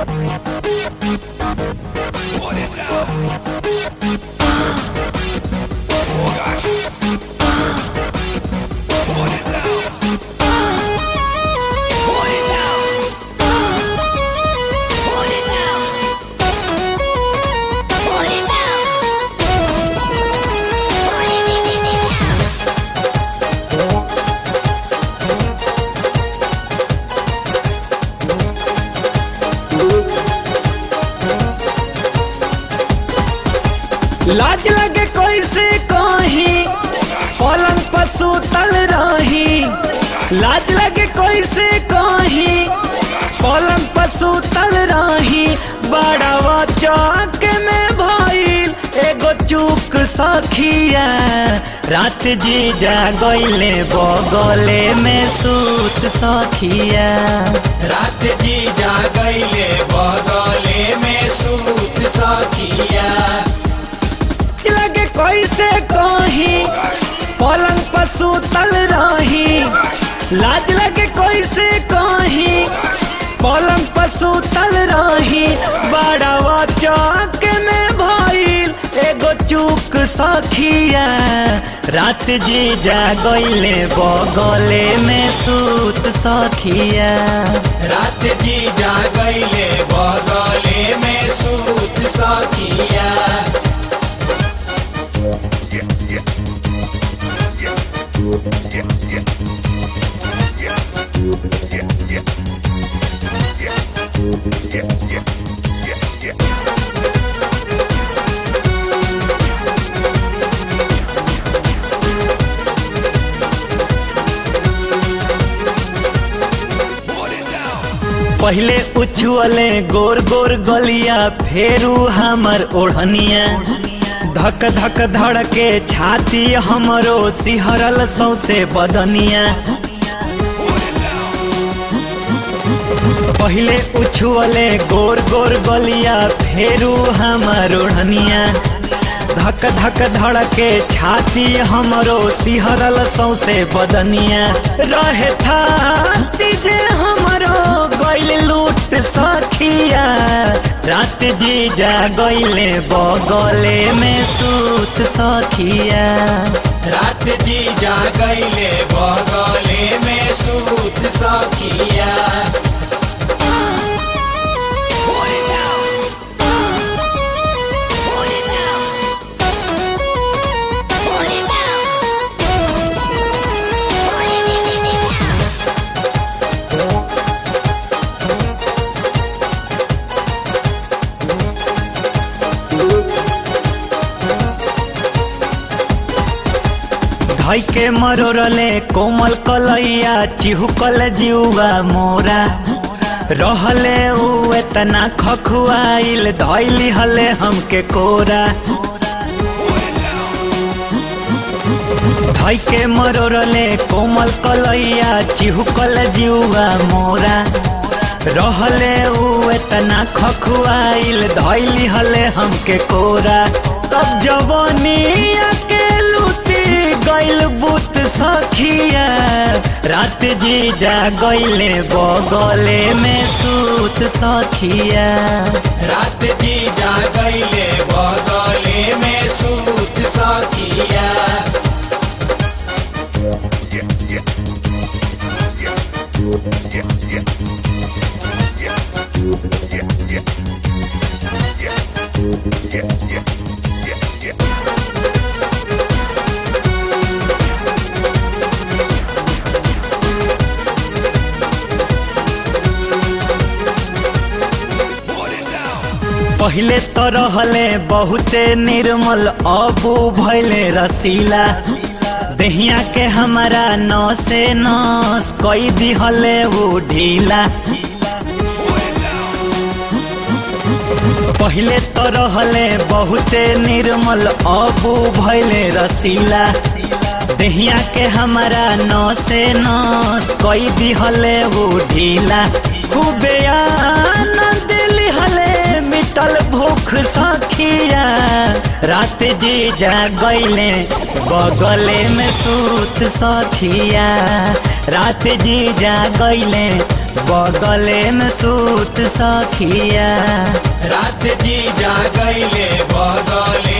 Put it down. Oh gosh. Put it down. Put it down. Put it down. Put it down. Put it down. लाज लगे कैसे कहीं पलंग पर सुतल रही लाज लगे कैसे कहीं पलंग पर सुतल रही बड़वा चौक में भइल एगो चूक सखिया रात जी जा गईले बगले में सूत सखिया रात जी जा गईले बगले में सूत सखिया लगे कैसे कहीं पलंग पर सुतल रही लाज लगे कैसे कहीं पलंग पर सुतल रही बड़वा चौक में भइल एगो चूक सखिया रात जी जा गईले बगले में सूत सखिया रात जी जा गईले बगले में सूत सखिया Put it down. पहले उछुअले गोर गोर गलिया फेरू हमर ओढ़निया धक धक धड़के छाती हमरो सिहरल सौसे बदनिया पहले उछुअले गोर गोर गलिया फेरू हमर ओढ़निया धक धक धड़के छाती हमरो सिहरल सौसे बदनिया रहे था जे हमरो गइल लूट सखिया रात जी जा गइले बगले में सूत सखिया रात जी जा गईले बगले में सूत सखिया Put it down. Put it down. Put it down. Put it down. धई के मरोरले कोमल कलैया चिहुकल जीवा मोरा रहले उ एतना खखुआइल धैली हले हमके कोरा धई के मरोरले कोमल कलैया चिहुकल जीवा मोरा रहले उ एतना खखुआइल धैली हले हमके कोरा तब जवनिया के लूटी गइल बुत सखिया रात जी जा गइले बगले में सूत सखिया रात जी जा गईले बगले में सूत सखिया Put it down. पहिले तो रहले बहुते निर्मल अबू भैले रसीला देहिया के हमारा नसे नस कई दिहले वो ढीला पहिले तो रहले बहुते निर्मल अबू भैले रसीला देहिया के हमारा नसे नस कई दिहले वो ढीला खूबे आनंद लिहले मिटल भूख सखिया रात जी जा गईले बगले में सूत सखिया रात जी जा गईले बगले में सूत सखिया रात जी जा गईले बगले